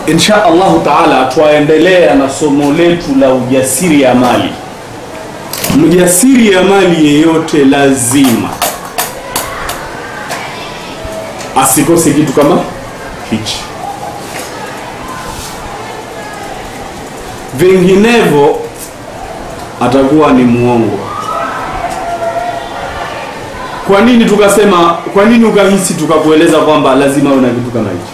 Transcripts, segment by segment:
insha allahu taala twaendelea na somo letu la ujasiri ya mali mjasiri ya mali yeyote lazima asikose kitu kama hichi vinginevyo atakuwa ni mwongo kwa nini tukasema kwa nini ukahisi tukakueleza kwamba lazima uwe na kitu kama hichi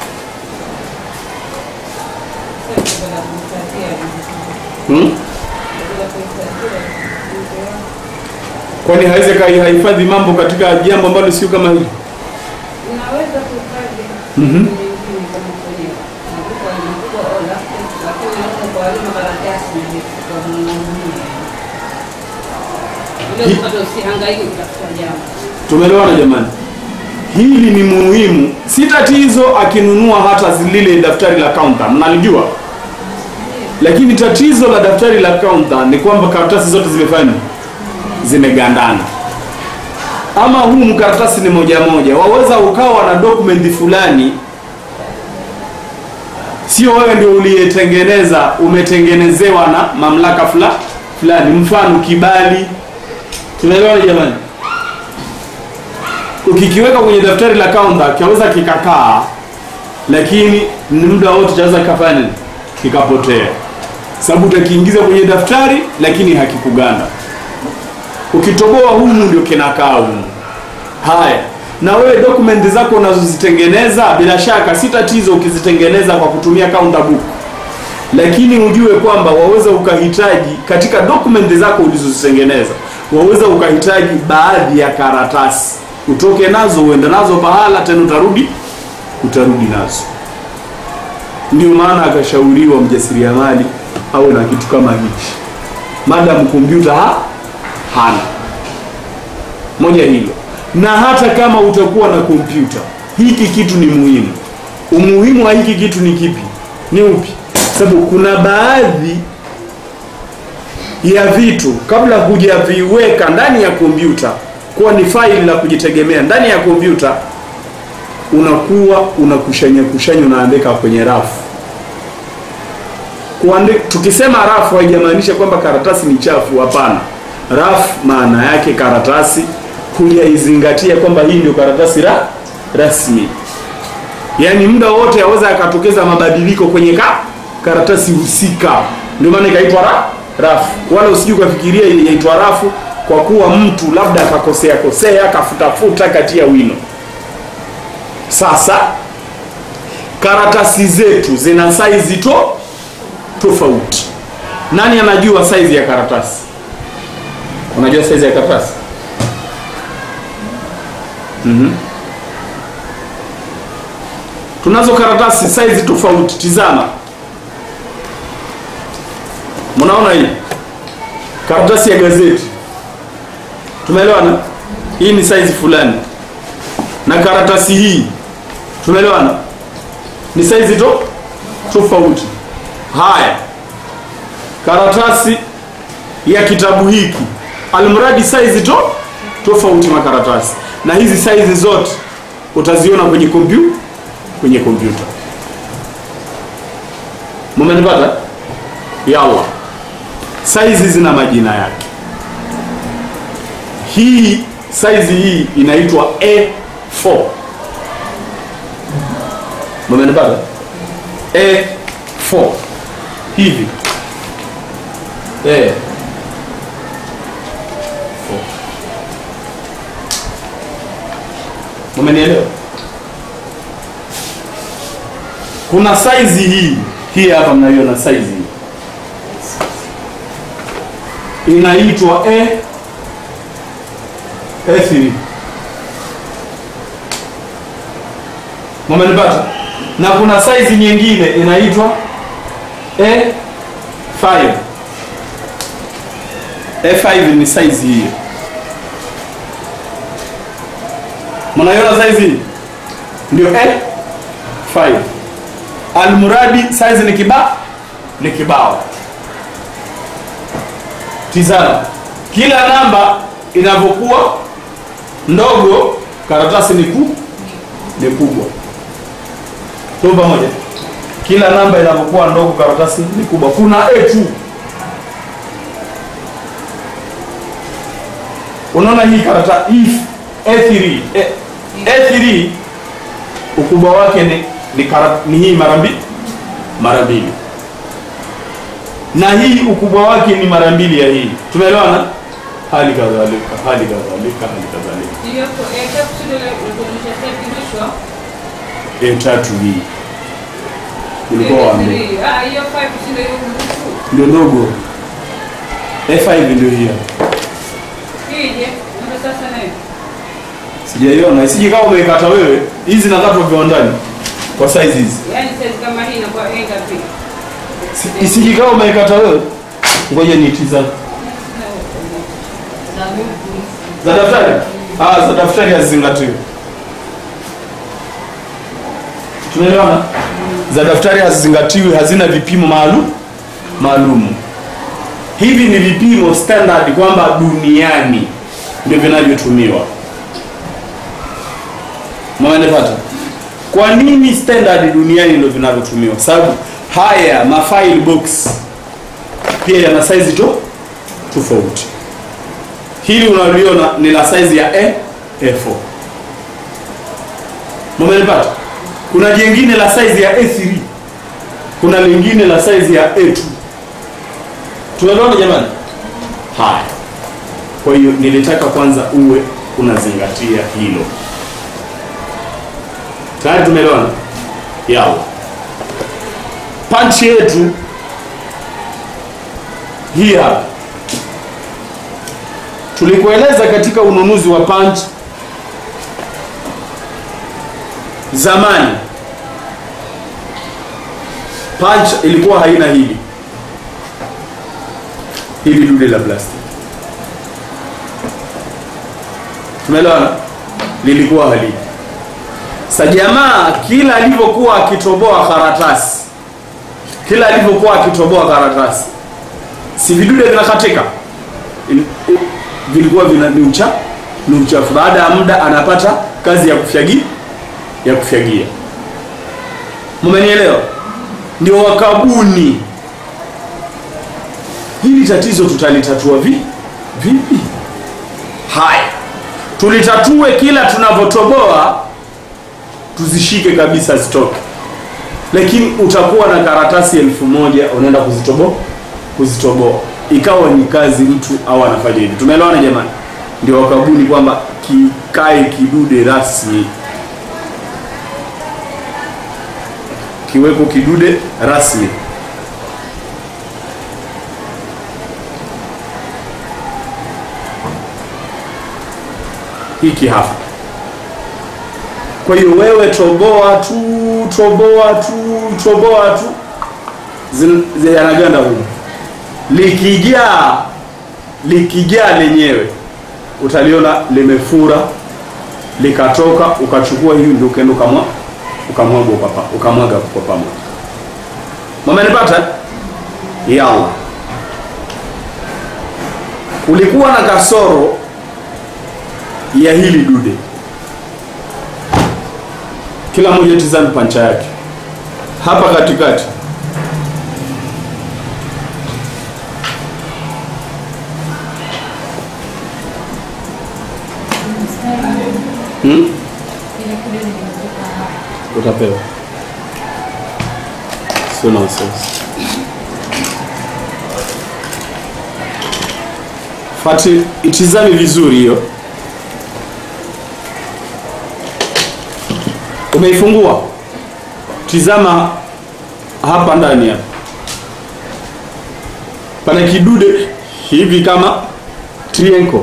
hmm? kwani hawezi kaihifadhi mambo katika jambo ambalo sio kama hili Unaweza kuhifadhi Mhm. mengine kama kwenye maduka makubwa au laptop, lakini unaweza kuharibu makaratasi na vitu kwa kununua. Ile upate usihangaike kutafuta jambo. tumeelewana jamani hili ni muhimu si tatizo akinunua hata lile daftari la kaunta mnalijua lakini tatizo la daftari la kaunta ni kwamba karatasi zote zimefanya zimegandana ama huu mkaratasi ni moja moja waweza ukawa na dokumenti fulani sio wewe ndio uliyetengeneza umetengenezewa na mamlaka fula, fulani mfano kibali tunaelewana jamani ukikiweka kwenye daftari la kaunta kiaweza kikakaa lakini ni muda wote chaweza kikafanya nini kikapotea sababu utakiingiza kwenye daftari lakini hakikuganda ukitoboa humu ndio kinakaa humu haya na wewe dokumenti zako unazozitengeneza bila shaka si tatizo ukizitengeneza kwa kutumia counter book lakini ujue kwamba waweza ukahitaji katika dokumenti zako ulizozitengeneza waweza ukahitaji baadhi ya karatasi utoke nazo uende nazo pahala tena utarudi utarudi nazo ndio maana akashauriwa mjasiriamali awe na kitu kama hichi madam kompyuta ha? hana moja hilo na hata kama utakuwa na kompyuta hiki kitu ni muhimu umuhimu wa hiki kitu ni kipi ni upi sababu kuna baadhi ya vitu kabla hujaviweka ndani ya kompyuta kuwa ni faili la kujitegemea ndani ya kompyuta unakuwa unakushanya kushanya unaandika kwenye rafu Kuande, tukisema rafu haijamaanisha kwamba karatasi ni chafu hapana rafu maana yake karatasi hujaizingatia kwamba hii ndio karatasi ra, rasmi yaani muda wote aweza akatokeza mabadiliko kwenye ka, karatasi husika ndio maana ikaitwa ra, rafu wala usijui ukafikiria yaitwa rafu kwa kuwa mtu labda akakosea kosea akafutafuta katia wino sasa karatasi zetu zina saizi to tofauti nani anajua saizi ya karatasi unajua saizi ya karatasi mm-hmm. tunazo karatasi saizi tofauti tizama mnaona hii karatasi ya gazeti tumeelewana hii ni saizi fulani na karatasi hii tumeelewana ni saizi to tofauti haya karatasi ya kitabu hiki almradi saizi to tofauti makaratasi na hizi saizi zote utaziona kwenye kompyuta kwenye kompyuta mumenipata yalla saizi zina majina yake hii saizi hii inaitwa A4 mumenipata A4 hivi eh Umenielewa? Kuna saizi hii hii hapa mnaiona saizi hii inaitwa A A3. Mmenipata? Na kuna saizi nyingine inaitwa A5. A5 ni saizi hiyo. mnaiona saizi hii? ndio A5 almuradi size ni kiba ni kibao tizama kila namba inavyokuwa ndogo karatasi ni ku ni kubwa tuko pamoja kila namba inapokuwa ndogo karatasi ni kubwa kuna a2 unaona hii karata hii a3 A- a3 ukubwa wake ni ni, kara, ni hii mara mbili mara mbili na hii ukubwa wake ni mara mbili ya hii tumeelewana hali kadhalika hali kadhalika hali kadhalika Hiyo kwa eka kusudi la kuonyesha step mwisho. a3 hii ulikuwa waambia Ah, hiyo 5 kusudi hiyo mwisho. ndio ndogo a5 ndio hiyo Hije, ndio sasa nayo. sijaiona isije kama umeikata wewe hizi nakatwa viwandani kwa size hizi Yaani size kama hii inakuwa enga pia. Si- isije kama umeikata wewe ngoja nitizame za daftari ah za daftari hazizingatiwi tunaelewana za daftari hazizingatiwi hazina vipimo maalum maalumu hivi ni vipimo standard kwamba duniani ndio vinavyotumiwa mwanapata kwa nini standard duniani ndio vinavyotumiwa sababu haya mafile box pia yana size to tofauti hili unaliona ni la size ya A, A4 mmenipata kuna jingine la size ya A3 kuna lingine la size ya A2 tunaelewana jamani haya kwa hiyo nilitaka kwanza uwe unazingatia hilo tayari tumeelewana yao panchi yetu hii hapa tulikueleza katika ununuzi wa punch zamani punch ilikuwa haina hili hili dude la plastic tumeelewana lilikuwa haliji sa jamaa kila alivyokuwa akitoboa karatasi kila alivyokuwa akitoboa karatasi si vidude vinakatika Ili- u- vilikuwa vina ni ucha ni uchafu baada ya muda anapata kazi ya kufyagia ya kufyagia mmenielewa ndio wakabuni hili tatizo tutalitatua vi vipi haya tulitatue kila tunavyotoboa tuzishike kabisa zitoke lakini utakuwa na karatasi elfu moja unaenda kuzitoboa kuzitoboa ikawa ni kazi mtu au anafanya hivi tumeelewana jamani ndio wakabuni kwamba kikae kidude rasmi kiweko kidude rasmi hiki hapa kwa hiyo wewe toboa tu toboa tu toboa tu Zin- zi- yanaganda huko likijaa likijaa lenyewe utaliona limefura likatoka ukachukua hivi ndio ukaenda ukamwa ukamwaga ukapa ukamwaga kwa pamoja mamenipata yalla kulikuwa na kasoro ya hili dude kila mmoja tizame pancha yake hapa katikati hmm? utapewa sio na wasiwasi fati itizame vizuri hiyo umeifungua tizama hapa ndani hapa pana kidude hivi kama triangle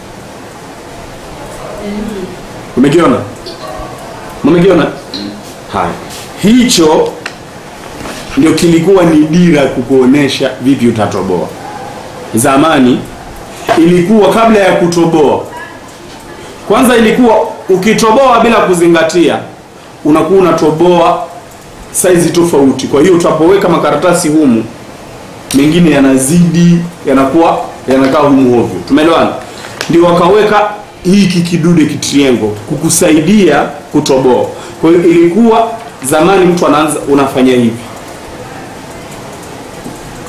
umekiona umekiona haya hicho ndio kilikuwa ni dira kukuonesha vipi utatoboa zamani ilikuwa kabla ya kutoboa kwanza ilikuwa ukitoboa bila kuzingatia unakuwa unatoboa saizi tofauti kwa hiyo utapoweka makaratasi humu mengine yanazidi yanakuwa yanakaa humu hovyo tumeelewana ndio wakaweka hiki kidude kitriengo kukusaidia kutoboa kwa hiyo ilikuwa zamani mtu anaanza unafanya hivi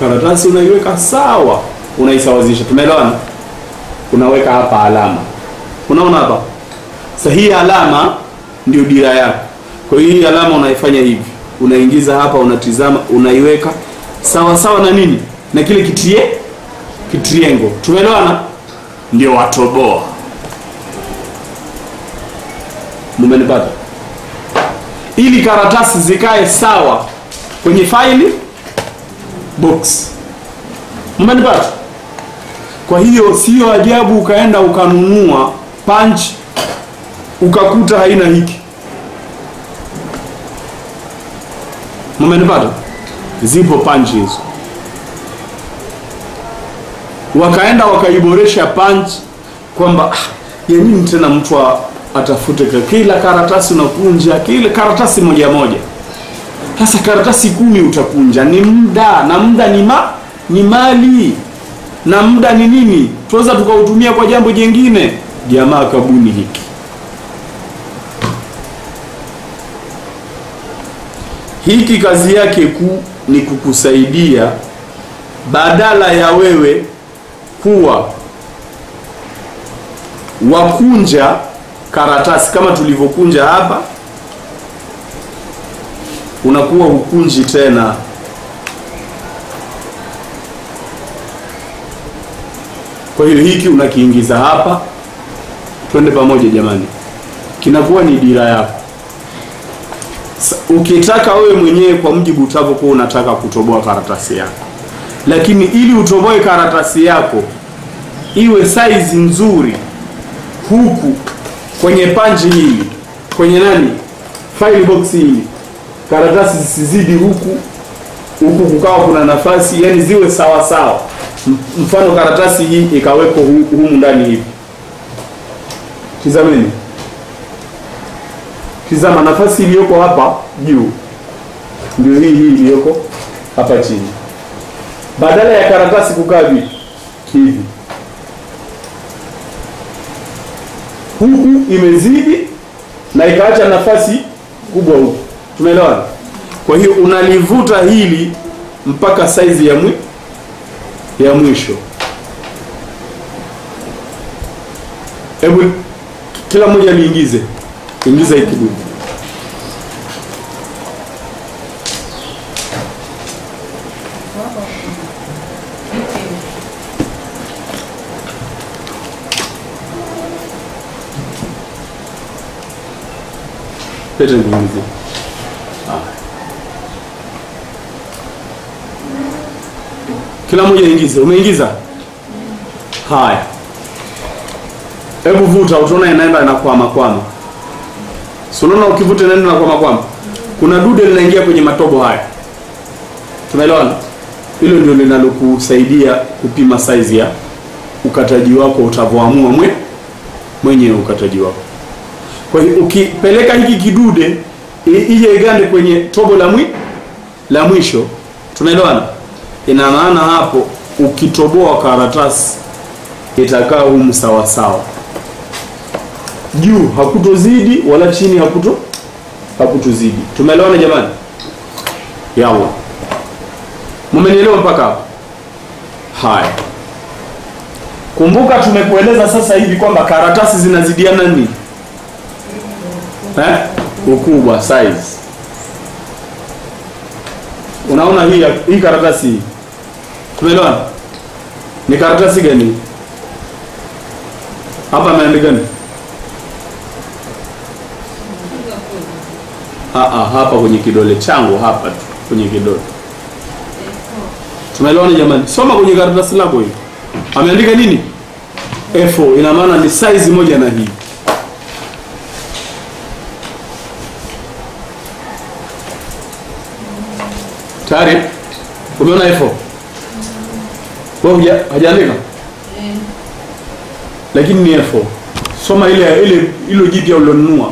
karatasi unaiweka sawa, unaisawazisha. Tumeelewana? Unaweka hapa alama, unaona hapa. Sasa hii alama ndio dira yako. Kwa hiyo hii alama unaifanya hivi, unaingiza hapa, unatizama, unaiweka sawa sawa na nini, na kile kitie kitriengo. Tumeelewana? Ndio watoboa. Mumenipata? Ili karatasi zikae sawa kwenye faili box. Mumenipata? Kwa hiyo sio ajabu ukaenda ukanunua punch ukakuta haina hiki. Mumenipata? Zipo punch hizo, wakaenda wakaiboresha punch kwamba ah, ya nini tena mtu a- atafute ka- kila karatasi unakunja kila karatasi moja moja. Sasa karatasi kumi utakunja, ni muda na muda ni ma, ni mali na muda ni nini, tunaweza tukautumia kwa jambo jingine. Jamaa kabuni hiki hiki, kazi yake kuu ni kukusaidia badala ya wewe kuwa wakunja karatasi kama tulivyokunja hapa, unakuwa hukunji tena. Kwa hiyo hiki unakiingiza hapa, twende pamoja jamani, kinakuwa ni dira yako. Sa- Ukitaka wewe mwenyewe kwa mjibu utavyokuwa unataka kutoboa karatasi yako, lakini ili utoboe karatasi yako iwe saizi nzuri, huku kwenye panchi hili, kwenye nani, file box hili, karatasi zisizidi huku huku, kukawa kuna nafasi, yani ziwe sawa sawa. M- Mfano karatasi hii ikawekwa hu- humu ndani hivi, tizameni, tizama nafasi iliyoko hapa juu ndio hii hii iliyoko hapa chini, badala ya karatasi kukaa vipi hivi huku imezidi na ikaacha nafasi kubwa huku. Tumeelewana? Kwa hiyo unalivuta hili mpaka saizi ya mwi, ya mwisho. Hebu kila mmoja liingize, ingiza hii kidumu. Lete niingize. Kila mmoja ingize. Umeingiza? Haya, hebu vuta, utaona inaenda inakwama kwama. Si unaona ukivuta inaenda inakwama kwama, kuna dude linaingia kwenye matobo haya. Tumeelewana? Hilo ndio linalokusaidia kupima size ya ukataji wako utavyoamua mwe mwenyewe ukataji wako. Kwa hiyo ukipeleka hiki kidude i- ije igande kwenye tobo la mwi la mwisho, tumeelewana? Ina maana hapo ukitoboa karatasi itakaa humu sawa sawa, juu hakutozidi wala chini hakuto hakutozidi. Tumeelewana jamani? Yawa, mumenielewa mpaka hapo? Haya, kumbuka tumekueleza sasa hivi kwamba karatasi zinazidiana nini? eh? ukubwa size. Unaona hii hii karatasi hii, tumeelewana? Ni karatasi gani hapa? Ameandika nini? Ah, ah, hapa kwenye kidole changu hapa tu kwenye kidole. Tumeelewana jamani? Soma kwenye karatasi lako hii, ameandika nini? F4 ina maana ni size moja na hii Tayari? Umeona F4? Wewe huja hajaandika? Lakini ni F4. Soma ile ile ilo jipya ulilonunua.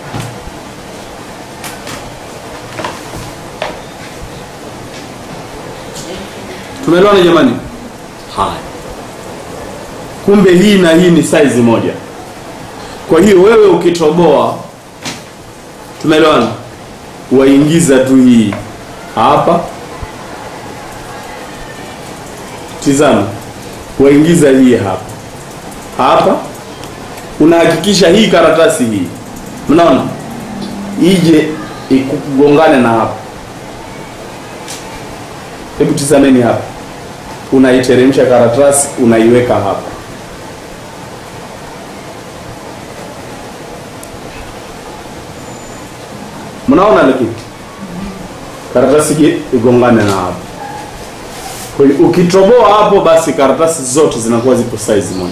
Tumeelewana jamani? Haya. Kumbe hii na hii ni size moja. Kwa hiyo wewe ukitoboa, tumeelewana, waingiza tu hii hapa tizama, waingiza hii hapa hapa, unahakikisha hii karatasi hii, mnaona ije ikugongane na hapa. Hebu tizameni hapa, unaiteremsha karatasi, unaiweka hapa mnaona, lakini karatasi je igongane na hapo. Kwa hiyo ukitoboa hapo, basi karatasi zote zinakuwa zipo size moja.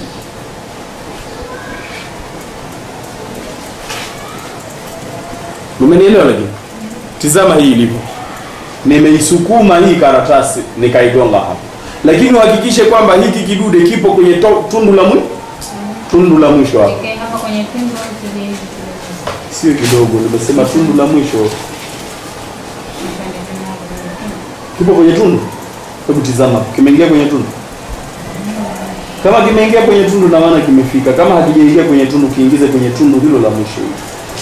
Umenielewa? Lakini tizama hii ilivyo, nimeisukuma hii karatasi nikaigonga hapo, lakini uhakikishe kwamba hiki kidude kipo kwenye to, tundu la mwi, tundu la mwisho hapo, Ikae hapa kwenye pingo zile hizi kidogo. sio kidogo, nimesema tundu la mwisho Nipande tena hapo kwenye pingo. kipo kwenye tundu. Hebu tizama, kimeingia kwenye tundu. Kama kimeingia kwenye tundu, na maana kimefika. Kama hakijaingia kwenye tundu, kiingize kwenye tundu hilo la mwisho hilo.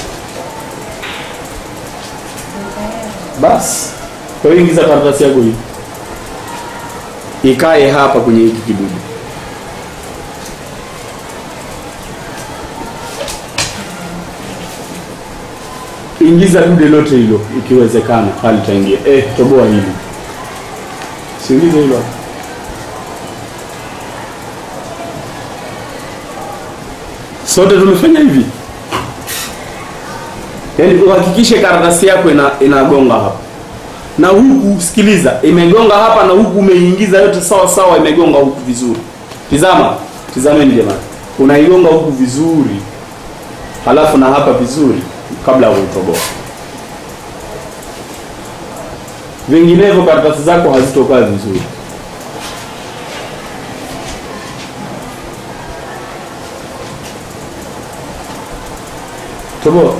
Basi kwa hiyo ingiza karatasi yako hii, ikae hapa kwenye hiki kidudu. Ingiza dude lote hilo, ikiwezekana halitaingia. Eh, toboa hili, siingize hilo hapo. Sote tumefanya hivi, yaani uhakikishe karatasi yako ina inagonga hapa na huku, sikiliza, imegonga hapa na huku umeingiza yote sawa sawa, imegonga huku vizuri. Tizama, tizameni jamani, unaigonga huku vizuri, halafu na hapa vizuri, kabla ya kutoboa. Vinginevyo karatasi zako hazitokaa vizuri. Toboa.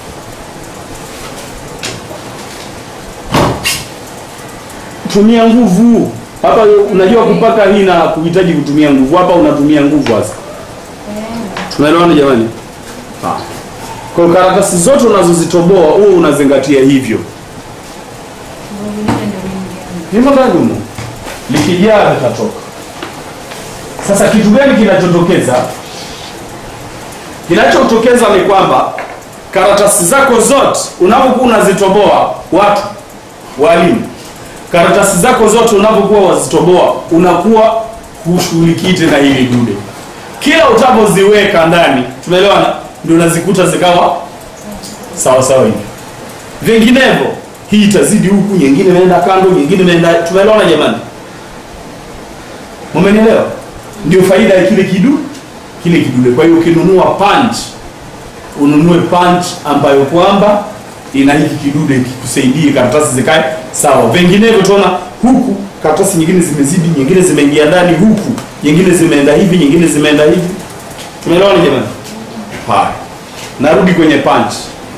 Tumia nguvu hapa. Unajua kupaka hii na kuhitaji kutumia nguvu, hapa unatumia nguvu hasa. Tunaelewana jamani? Ah. Kwa hiyo karatasi zote unazozitoboa huo unazingatia hivyo. Ndio vingine ndio vingi. Hivyo ndani humo likijaa litatoka. Sasa kitu gani kinachotokeza? Kinachotokeza ni kwamba karatasi zako zote unapokuwa unazitoboa, watu walimu, karatasi zako zote unapokuwa wazitoboa, unakuwa hushughulikii tena hili dude. Kila utapoziweka ndani, tumeelewana, ndio unazikuta zikawa sawa sawa hivi. Vinginevyo hii itazidi huku, nyingine imeenda kando, nyingine imeenda. Tumeelewana jamani? Mmenielewa? Ndio faida ya kile kidu kile kidude. Kwa hiyo ukinunua punch, ununue punch ambayo kwamba ina hiki kidude kikusaidie karatasi zikae sawa. Vinginevyo tuona huku karatasi nyingine zimezidi, nyingine zimeingia ndani huku, nyingine zimeenda hivi, nyingine zimeenda hivi. Tumeelewana jamani? Haya, narudi kwenye punch.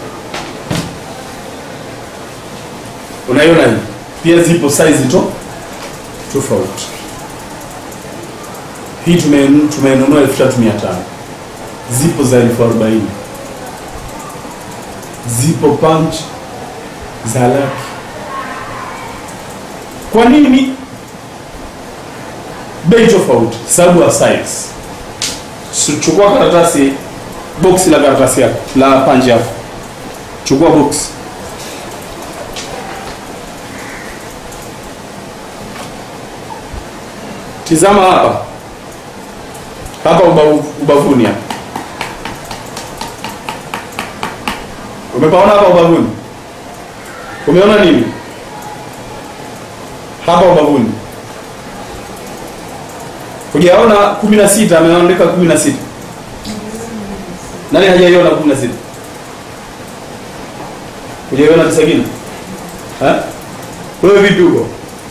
Unaiona hii pia zipo size to tofauti. Hii tume- tumenunua elfu tatu mia tano zipo za elfu arobaini zipo punch za laki. Kwa nini bei tofauti? Sababu ya size. Si- Chukua karatasi, boksi la karatasi yako la punch yako, chukua boksi Tizama hapa hapa ubavu, ubavuni hapa. Umepaona hapa ubavuni? Umeona nini hapa ubavuni? Hujaona kumi na sita? Ameandika kumi na sita. Nani hajaiona kumi na sita? Hujaiona tisakini? Eh? Wewe vipi huko?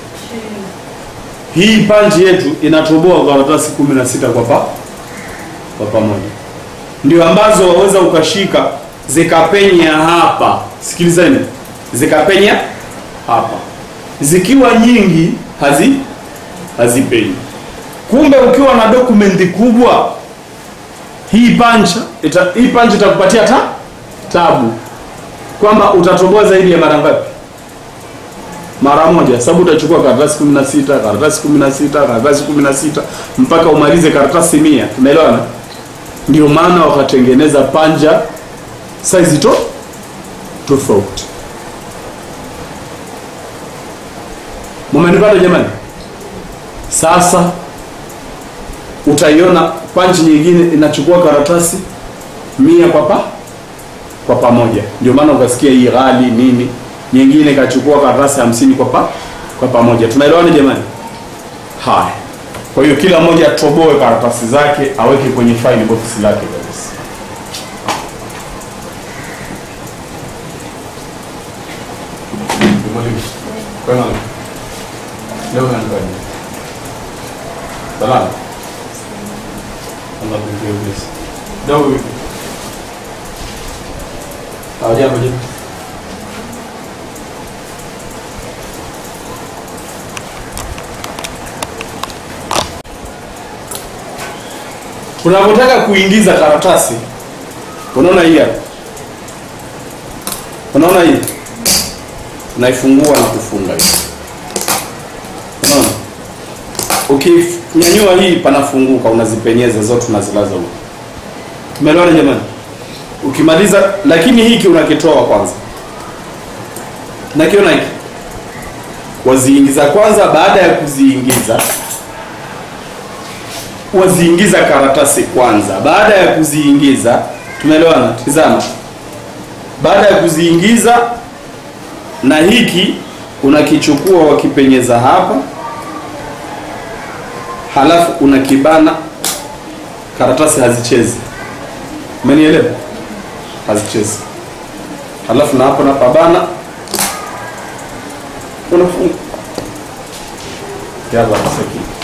Hii panchi yetu inatoboa karatasi kumi na sita kwa pa kwa pamoja, ndio ambazo waweza ukashika zikapenya hapa. Sikilizeni, zikapenya hapa, zikiwa nyingi hazi hazipenyi. Kumbe ukiwa na dokumenti kubwa, hii pancha ita, hii pancha itakupatia ta tabu kwamba utatoboa zaidi ya mara ngapi? mara moja, sababu utachukua karatasi 16, karatasi 16, karatasi 16 mpaka umalize karatasi mia. Tumeelewana? Ndio maana wakatengeneza panja size to tofauti. Mumenipata jamani? Sasa utaiona panchi nyingine inachukua karatasi mia kwa pa kwa pamoja. Ndio maana ukasikia hii ghali nini, nyingine ikachukua karatasi hamsini kwa pa kwa pamoja. Tunaelewana jamani? Haya, kwa hiyo kila mmoja atoboe karatasi zake aweke kwenye file box lake kabisa. Mwalimu, kwema leo unanikaje? Salama. Allah kukubariki. Leo vipi? Hawajambo je? Unapotaka kuingiza karatasi, unaona hii hapa, unaona hii, unaifungua na kufunga hii, unaona. Ukinyanyua hii panafunguka, unazipenyeza zote, unazilaza huko. Tumeelewana jamani? Ukimaliza, lakini hiki unakitoa kwanza, nakiona hiki waziingiza kwanza. Baada ya kuziingiza waziingiza karatasi kwanza. Baada ya kuziingiza, tumeelewana? Tizama, baada ya kuziingiza na hiki unakichukua wakipenyeza hapa, halafu unakibana. Karatasi hazichezi, umenielewa? Hazichezi. Halafu na hapo napabana, unafunga yaba sakini